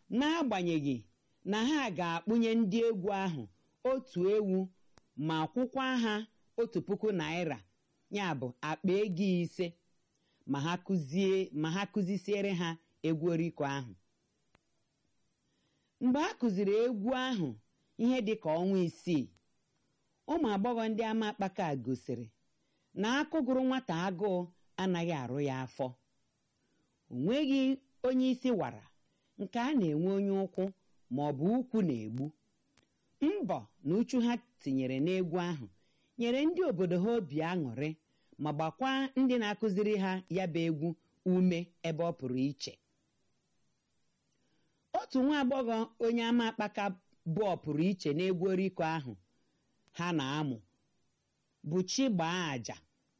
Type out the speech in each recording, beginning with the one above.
n'agbanyeghị na ha ga-akpụnye ndị egwu ahụ otu ewu ma kwụkwa ha otu puku naira ya bụ akpa ego ise ma ha kụzie ma ha kụzisiere ha egwu oriko ahụ mgbe a kụziri egwu ahụ ihe dị ka ọnwa isii ụmụ agbọghọ ndị ama akpaka gosiri na akụgụrụ nwata agụụ anaghị arụ ya afọ o nweghị onye isi wara nke a na-enwe onye ụkwụ ma ọ bụ ụkwụ na-egbu mbọ na uchu ha tinyere n'egwu ahụ nyere ndị obodo ha obi aṅụrị ma gbakwa ndị na-akụziri ha ya bụ egwu ume ebe ọ pụrụ iche otu nwa agbọghọ onye ama akpaka bụ ọpụrụ iche n'egwu oriko ahụ ha na-amụ bụ chi gbaa àjà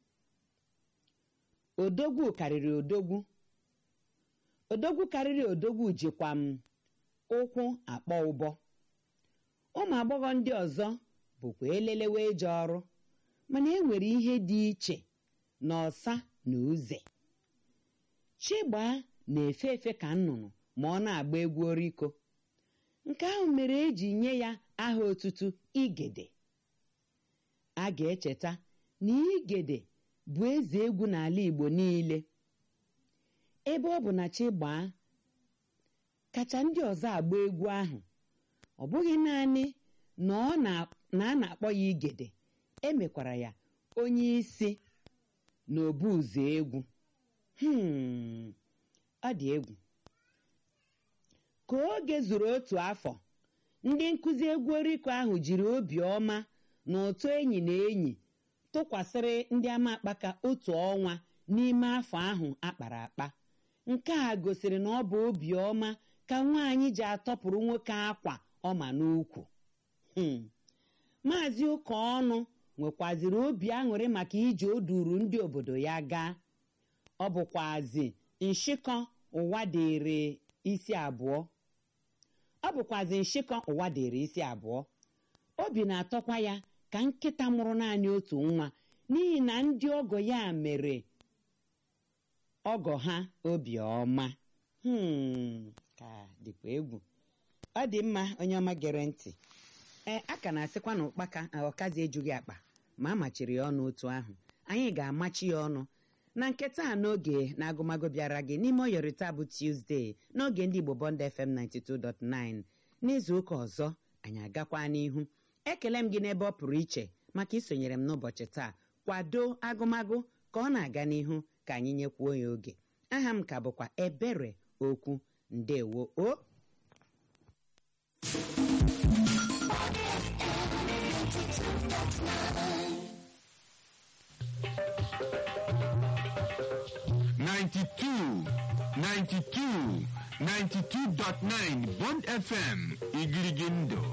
odogwu karịrị odogwu odogwu karịrị odogwu jikwa m ụkwụ akpọ ụbọ ụmụ agbọghọ ndị ọzọ bụkwa elelewe eje ọrụ mana e nwere ihe dị iche na ọsa na uze chigbaa na-efe efe ka nnụnụ ma ọ na-agba egwu oriko nke ahụ mere eji nye ya aha otutu igede a ga-echeta na igede bụ eze egwu n'ala igbo niile ebe ọ bụ na chigbaa kacha ndị ọzọ agba egwu ahụ ọ bụghị naanị na ọ na a na-akpọ ya igede emekwara ya onye isi na obu ụzọ egwu hmm ọ dị egwu ka oge zuru otu afọ ndị nkụzi egwu oriko ahụ jiri obi ọma na ụtọ enyi na enyi tụkwasịrị ndị ama akpaka otu ọnwa n'ime afọ ahụ akpara akpa nke a gosiri na ọ bụ obi ọma ka nwaanyị ji atọpụrụ nwoke akwa ọma n'ukwu maazị ụka ọnụ nwekwaziri obi aṅụrị maka ije o duru ndị obodo ya gaa ọ bụkwazi nshịkọ ụwa dịrị isi abụọ ọ bụkwazi nshịkọ ụwa dịrị isi abụọ obi na-atọkwa ya ka nkịta mụrụ naanị otu nwa n'ihi na ndị ọgọ ya mere ọgọ ha obiọma ka dịkwa egwu ọ dị mma onye ọma gere ntị ee a ka na-asịkwa na ụkpaka ọkazi ejughị akpa ma a machiri ya ọnụ otu ahụ anyị ga-amachi ya ọnụ na nke taa n'oge na agụmagụ bịara gị n'ime oyọrịta bụ tuzdee n'oge ndị igbo bond fm 92.9 n'izu ụka ọzọ anyị agakwa n'ihu ekele m gị n'ebe ọ pụrụ iche maka isonyere m n'ụbọchị taa kwado agụmagụ ka ọ na-aga n'ihu ka anyị nyekwuo ya oge aha m ka bụkwa ebere okwu ndewo o Ninety-two, ninety-two, ninety-two dot nine Bond FM, Igirigindo.